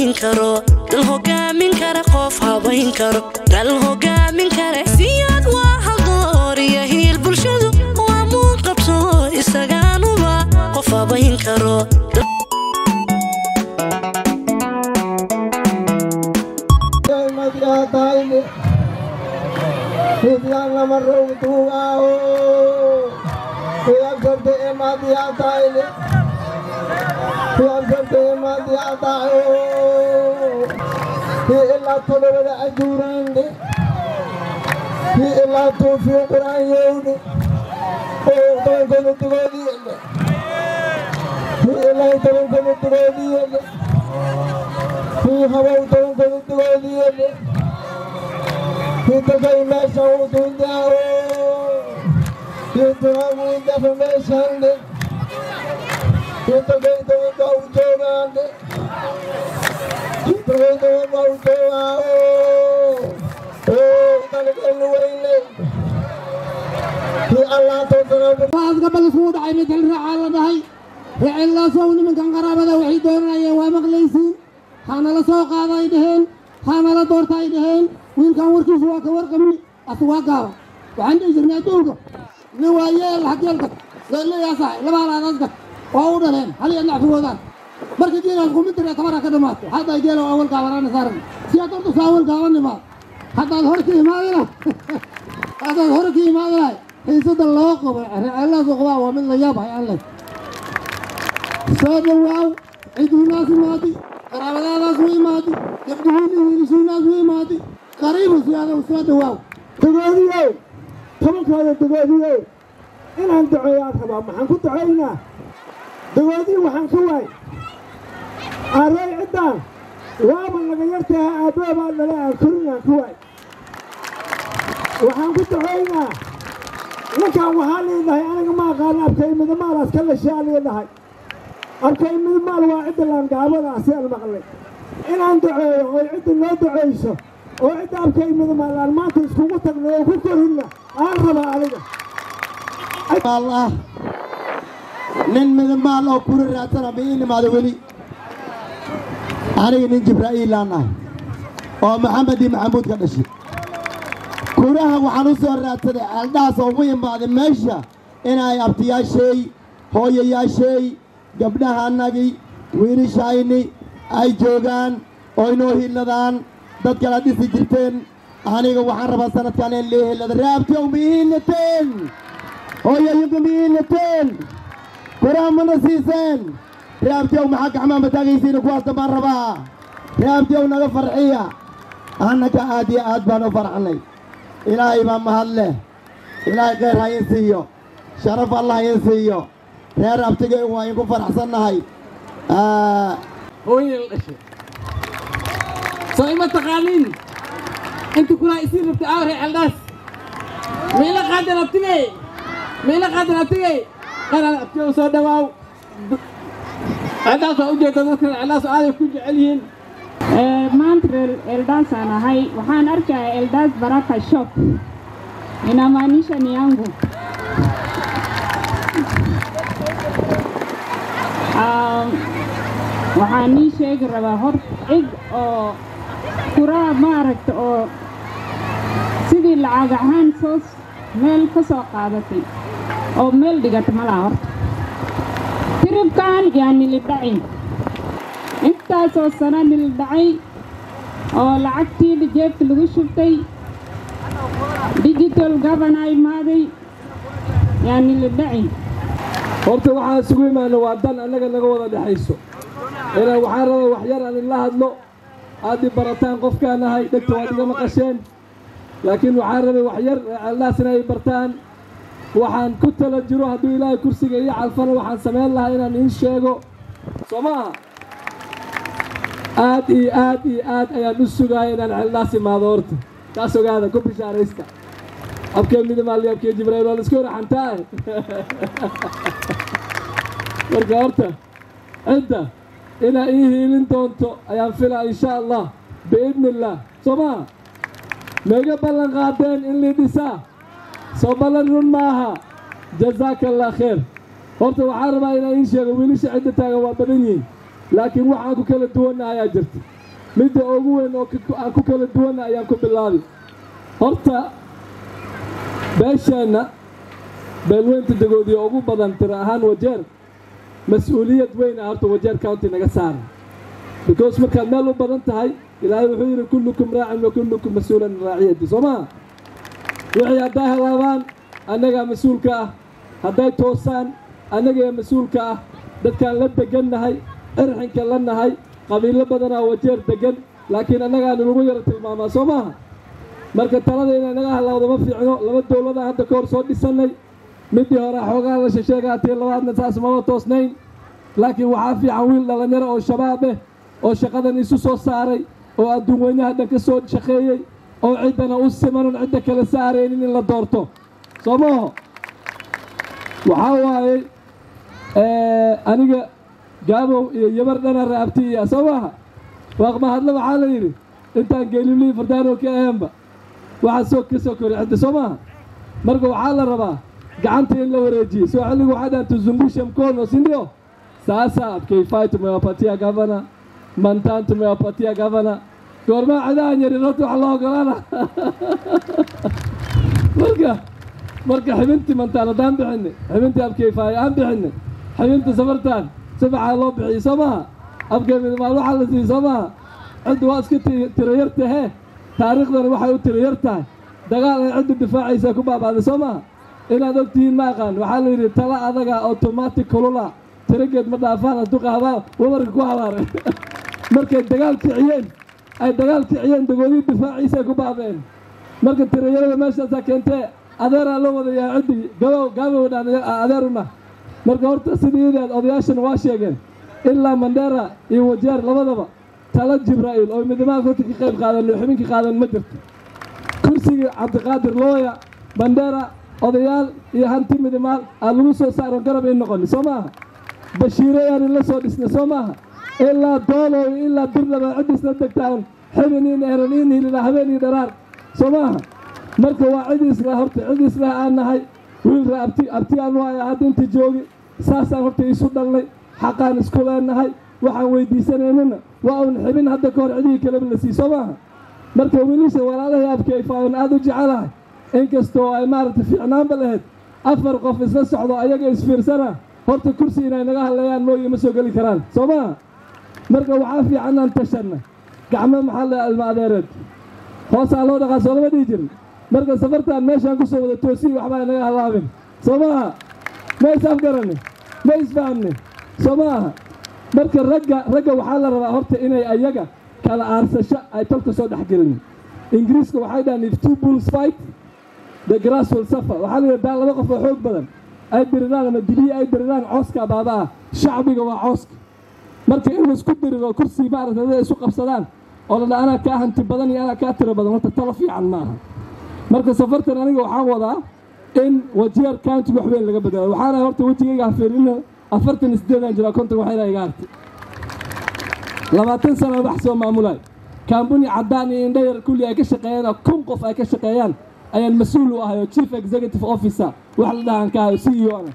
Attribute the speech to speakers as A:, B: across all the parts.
A: habayn karo dal hogaamin kara qof habayn karo dal hogaamin kare siyaad waa haldoor iyo hiil bulshadu waa muun qabso isagaanuba qof habayn karo
B: ilaa todobada ajuuraande ilaa tuufiyo quraanyowne tobankana dugoodiyele ilaa tobankana dugoodiyele habow tobankana dugoodiyele kitagay meesha uduundaawo kituhaguundafa meeshande kitagay tobanka u joogaande
C: gabal isugu dhacay midal raacaa la dhahay receellaasow nimankan qaraabada waxay doonanayeen waa maqlaysiin hanala soo qaada ay dhaheen hanala doorta ay dhaheen wiilkan warkiisu waa ka warqabni asu waa gaaba waxaan dhihi jirnay adduunka nin waa yeel hageelka leeyaasahay laba halaadaaska waa u dhaleen hal iyo nacfigoodaan markii diinaas kumintira tabara ka dhamaato hadday geelo awal gaabanaana saaran si aad horta saa awal gaabanimaad haddaad hore ka imaadina haddaad hore ka imaadinahay xiisada loo qabo receellaasu qabaa waa mid la yaab hay aan leh soo dhowaaw ciduunaas imaadi qaraabadaadaas u imaadi gabdhihiin wiilishiinaas u imaadi qariibu si adow soo dhowaaw
B: dagoodiyow tobankooda dagoodiyow inaan duceeyaad rabaa maxaan ku ducaynaa dagoodii waxaan ka waay array ciddaan waaba laga yartaha aabboobaa dhala aan korinaan ka waay waxaan ku ducaynaa ninkan waxaa liidhahay aniga ma aqaana abkay midamaalaas ka lashaa liidhahay abkay midamaal waa cidda laangaabadaasi aan maqlay inaan duceeyo oo cidda noo ducayso oo cidda abkay midamaal aan maanta iskugu tagna oo ku korinna aan rabaa aniga
C: allah nin midamaal oo kuri raadsana ma ii nimaado weli aniga nin jibraa'iilaan ahay oo maxamed iyo maxamuud ka dhashay kuraha waxaan u soo raadsaday ceeldhaas oo ugu imaaday meesha inay abtiyaasheey hooyayaasheey gabdhaha annagii wiilishayni ay joogaan oo inoo hiiladaan dad kala dhisi jirteen aniga waxaan rabaa sanadkan in lii hiilada raabtiyow ma ii hiilateen hooyayinku ma ii hiilateen kuraha mana siiseen raabtiyow maxaa gaxmaa mataagaysiina kuwaas dambaan rabaa raabtiyow naga farxiya annaga aad iyo aad baan u farxnay ilaahay baa mahad leh ilaahay khayr ha in siiyo sharaf allah in siiyo reer abtigay waa inku faraxsannahay
D: hooyay la dhashay soo ima taqaaniin inta kulaa isii rabtay aawre celdhaas miila qaadan abtigey miila qaadan abtigey qaran abtigow soo dhawaaw celdhaas waa u jeeda dadka celdhaas aaday ku jecel yihiin
E: maanta reer Eldas aan ahay waxaan arkaa Eldas Baraka Shop inamaanisha ni yangu um, waxaan nii sheegi rabaa hor cid oo kuraa maaragta oo sidii lacag ahaan soo meel ka soo qaadatay oo meel dhigata malaha horta tiribkan yaa nilidhacin intaasoo sana nildhacay oo lacagtii jeebta lagu shubtay digital gabana imaaday yaa nilidhacin
F: horta waxaan isugu imaana waa dan annaga naga wada dhexayso inaan waxaan rabaa wax yar aan ila hadlo aad i barataan qofkaan ahay dhegta waad iga maqasheen laakiin waxaan rabay wax yar ceeldaas inay bartaan waxaan ku tala jiro hadduu ilaahay kursiga iyo calfana waxaan samayn lahaa inaan iin sheego soo maaha aad iyo aad iyo aad ayaan u sugaaya inaan ceeldaas imaado horta taas ogaada ku bishaaraysta abkee midimaali abkee jibraa'iil waa la iska waraxantaa marka horta cidda inaa ii hiilin doonto ayaan filaa insha allah biidni illaah soo maha maiga ballan qaadeen in lii dhisaa soo ballan run maaha jazaaka allah khayr horta waxaan rabaa inaan iin sheego wiilasha cidda taagan waa badan yihiin laakiin waxaan ku kala duwanna ayaa jirta midda ugu weyn oo ka- aan ku kala duwanna ayaan ku bilaabi horta beesheenna beelweynta dagoodiya ugu badan tiro ahaan wajeer mas-uuliyad weyn ah horta wajeer county naga saara because markaad meel u badan tahay ilaahay wuxuu yidhi kullukum raacin wa kullukum mas-uulan an raaciyati soo maha wixii hadday halaabaan annagaa mas-uulka ah hadday toosaan annagaa mas-uulka ah dadkaan la degannahay cirxinka la nahay qabiilo badanaa wajeer degan laakiin annagaanu lagu yaro tilmaamaa soo maaha marka talada inay naga halaawdo ma fiicno laba dowladaan hadda ka hor soo dhisannay midii hore xoogaa la shesheegaatii labaadna saas mama toosnayn laakiin waxaa fiican wiil dhallinyaro oo shabaab eh oo shaqadan isu soo saaray oo adduun weynaha dhan ka soo shaqeeyey oo ciddana u simanon cidda kale saaraynin in la doorto soo maaho waxaa waaye aniga gaabow iyo yabar dhana raabti iya soo maaha waaqma hadle waxaa la yidhi intaan geelilii fardaano ka aheenba waxaa soo ka soo kori cidda soo maaha marka waxaa la rabaa gacanta in la wareejiyo soo xilligu waxaa dhahan tuzungushe mkono si ndio sasa kifai tumewapatia gavana mantan tumewapatia gavana goormaa cidahan yarin horta wax loo ogolaana marka marka xibintii mantaan haddaan bixinay xibintii abkeyfaay aan bixinay xibinta safartaan safaxaa loo bixiyey soo maaha abkey midmaal waxaa la siiyey soo maaha cidda waa iska ti- tiro yar tahee taariikhdana waxay u tiro yar tahay dagaal ay cidda difaacaysa ku baabaaday soo maaha inaad ogtihiin ma aqaan waxaa la yidhi tala adaga automatic kulula tirageed ma dhaafaan hadduu qaabaa wabarka ku habaaray markay dagaal kiciyeen ay dagaal kiciyeen dagoodii difaaciisa ku baabeen marka tirayarada meeshaasaa keentee adeeraa loo wadayaa ciddii gabow gaabow dhaan adeeruna marka horta sidiideed odayaashana waa sheegeen ilaa mandheera iyo wajeer labadaba tala jibraa'iil oo midnimada horta ka qayb qaadan oo xubinka qaadan ma jirto kursigii cabdiqaadir looya bandheera odayaal iyo hanti midimaal aa lagu soo saaron garab in noqoni soo maaha bashiire yaanin la soo dhisnay soo maaha ilaa doolow iyo ilaa birlaba cid isla degtaan xibin in eran in hilina habeen iyo dharaar soo maaha marka waa cid isla horta cid isla aan nahay wiilra abti abti aan waaya hadda inta joogi saasaan horta isu dhalnay xaqaan isku leenahay waxaan weydiisanaynana waa un xibin hadda ka hor cidihii kaleba la sii soo maaha marka wiilisha walaalahay abkeyfaayon aada u jecelahay inkastoo ay maaragtay fiicnaanba lahayd afar qof isla socdo ayaga isfiirsana horta kursi inay naga hadlayaan mooye ma soo geli karaan soo maaha marka waxaa fiican aan tashanna gacmo maxaa la ilma adeereed hoosaa loo dhaqaa soo lama dhihi jirin marka safartaan meeshaan kusoo wada toosiyi waxbaa naga halaabin soo maaha ma is afgarani ma isfahamni soo maaha marka ragga ragga waxaa la rabaa horta inay ayaga kala aarsasho ay tolka soo dhex gelin ingiriiska waxay dhahaan if two bulls fight the grass will suffer waxaa la yidhahdaa laba qof oo xoog badan ay diriraan ama dibiyi ay diriraan cooska baabaa shacbiga waa cooska marka in laisku diriro kursi maaragtay dad isu qabsadaan oo la dhaa anaa kaa hanti badan iyo anaa kaa tiro badan horta talo fiican ma aha marka safartan aniga waxaan wadaa in wajeer countiga wax weyn laga bedelo waxaana horta wejigayga hafiirina afartan iyo siddeedaan jiraa konton waxayna iga hartay labaatan sana wax soo maamulay kambuni caddaan iyo indhayar kulli ay ka shaqeeyaan oo kun qof ay ka shaqeeyaan ayaan mas-uul u ahay oo chief executive officer wax la dhahan ka ahay c e o na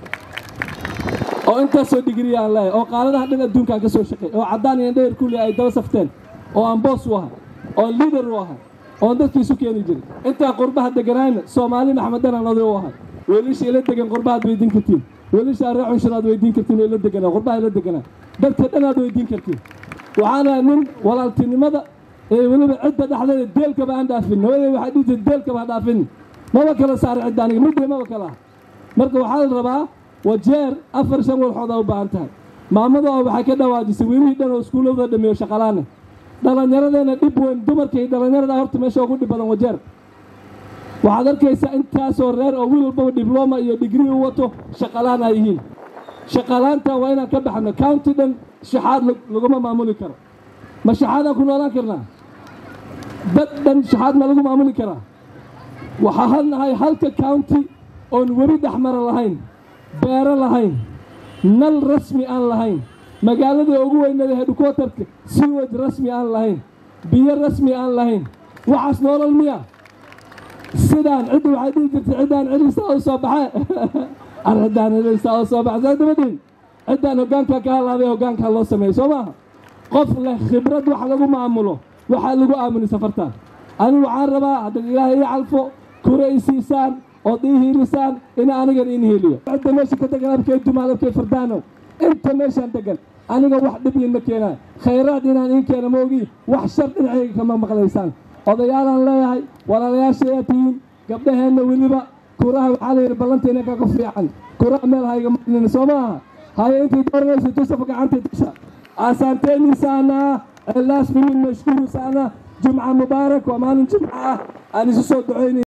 F: oo intaasoo digriya aan leeyahay oo qaaladaha dhan adduunkaan ka soo shaqeey oo caddaan iyo indhayar kulli ay daba safteen oo aan boos u ahay oo leader u ahay oon dadkiisu keeni jiray intaa qurbaha deganaayna soomaali maxmedanaan oday u ahay weelisha ila degan qurbahaad weydiin kartiin weelisha reer cunshuraad weydiin kartiin oo ila deganaa qurbaha ila deganaa dadka dhanaad weydiin kartiin waxaana nin walaaltinimada ee weliba cidda dhexdeeda deelkaba aan dhaafin hooyaday waxaa dhihi jirta deelkaba ha dhaafin maba kala saaray cidda aniga midday maba kala ah marka waxaa la rabaa wajeer afar shan walxoodaa u baahan tahay maamada oo waxay ka dhawaajisay wiilihii dhan oo iskuullada dhameeyo shaqalaane dhallinyaradeenna dhib weyn dumarka iyo dhallinyarada horta meesha ugu dhib badan wajeer waxaad arkaysaa intaasoo reer oo wiil walbaba diblooma iyo digrii u wato shaqalaan ay yihiin shaqalaantan waa inaan ka baxno county dhan shaxaad laguma maamuli karo ma shaxaadaan ku noolaan karnaa dad dhan shaxaad ma lagu maamuli karaa waxaa hadnahay halka county oon webi dhexmara lahayn beero lahayn nal rasmi aan lahayn magaalada ugu weynada hedhukwatarka siwaj rasmi aan lahayn biyo rasmi aan lahayn waxaas noolal miya sidaan cidda waxay dhihi jirtay ciddaan celisaa u soo baxe ar ciddaan celisaa u soo baxe saa dabadhin ciddaan hoggaankaa ka halaabay hoggaankaa loo sameeyo soo maaha qof leh khibrad wax lagu maamulo waxaa lagu aamini safartaan anigu waxaan rabaa haddaad ilaahay ii calfo kura i siisaan ood ii hiilisaan ina anigan iin hiiliyo cidda meesha ka degan abkay dumaal abkay fardaano inta meeshaan degan aniga wax dhib iinma keenaan khayraad inaan iin keena ma ogi wax shar dhinacayga kama maqlaysaan odayaalaan leeyahay walaalayaasha ayaa tihiin gabdhaheenna weliba kuraha waxaa layidhi ballanteena kaga fiican kuraha meel hayga marinin soo maaha haye intii dooranaysa tusafa gacantii tusha asaanteeni saana ceellaas minin mashkuuru saana jumca mubaarak waa maalin jumca ah aan isu soo ducaynay